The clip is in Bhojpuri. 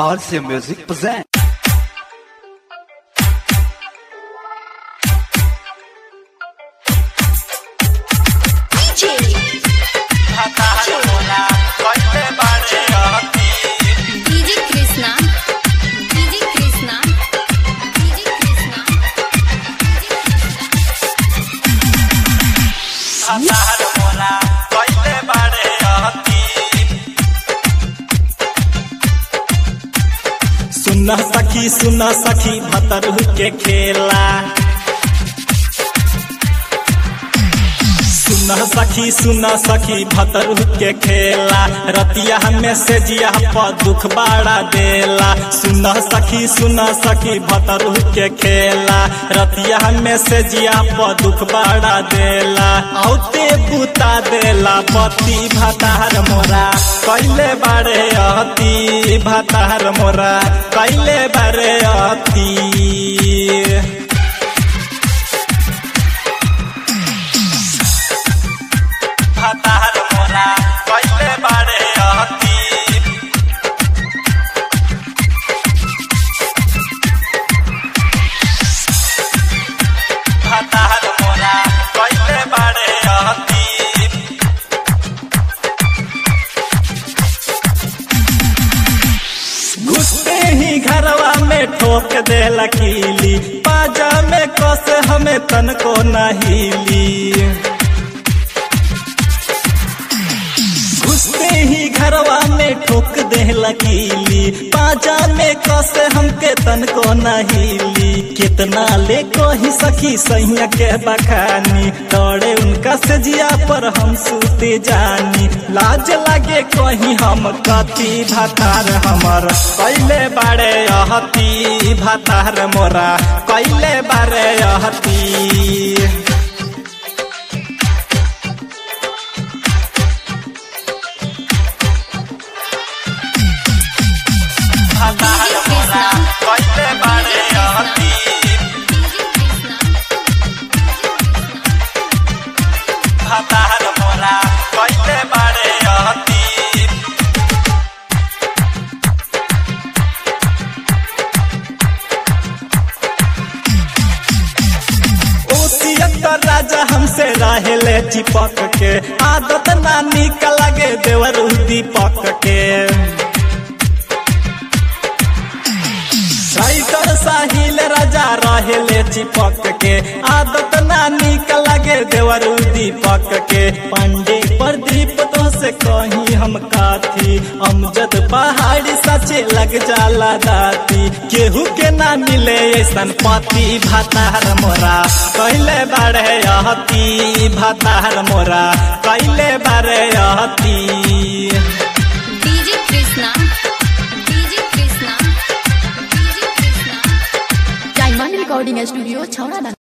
RC Music present. DJ Krishna DJ Krishna DJ Krishna सुना सखी सुना सखी भतरू के खेला सुना सखी सुना सखी भतरू के खेला रतिया हमें से जिया पर दुख बाड़ा देला सुना सखी सुना सखी भतरू के खेला रतिया हमें से जिया पर दुख बाड़ा देला औते बुता देला पति भतार मोरा कैले बारे अति भतार मोरा कैले बारे अति भतार मोरा कैले बारे अति भतार मोरा कैले बारे अति घुसते ही घरवा में ठोक दे लकीली पाजा में कस हमें तन को नहीली घुसते ही घरवा में ठोक दे लकीली पाजा में कस हमके तन को नहीली कितना ले कही सखी सैया के बखानी तोड़े उनका सजिया पर हम सूते जानी लाज लागे कहीं हम कति भातार हमर कैले बारे अहती भातार मोरा कैले बारे अहती भातार मोरा कैले बारे अहती भातार मोरा कैले बारे अहती ओसियत राजा हमसे रहेले चिपक के आदत नानी का लगे देवर दीपक के राइटर साहिल राजा रहेले चिपक के आदत नानी का लगे देवर दीपक के पांडे प्रदीप तो से कहीं हम काथी अमजद पहाड़ी सचे लग जाला दाती केहू के ना मिले ऐसन पति भातार मोरा कैले बारे अहती भातार मोरा कैले बारे अहती DJ Krishna DJ Krishna DJ Krishna diamond recording studio छौड़ा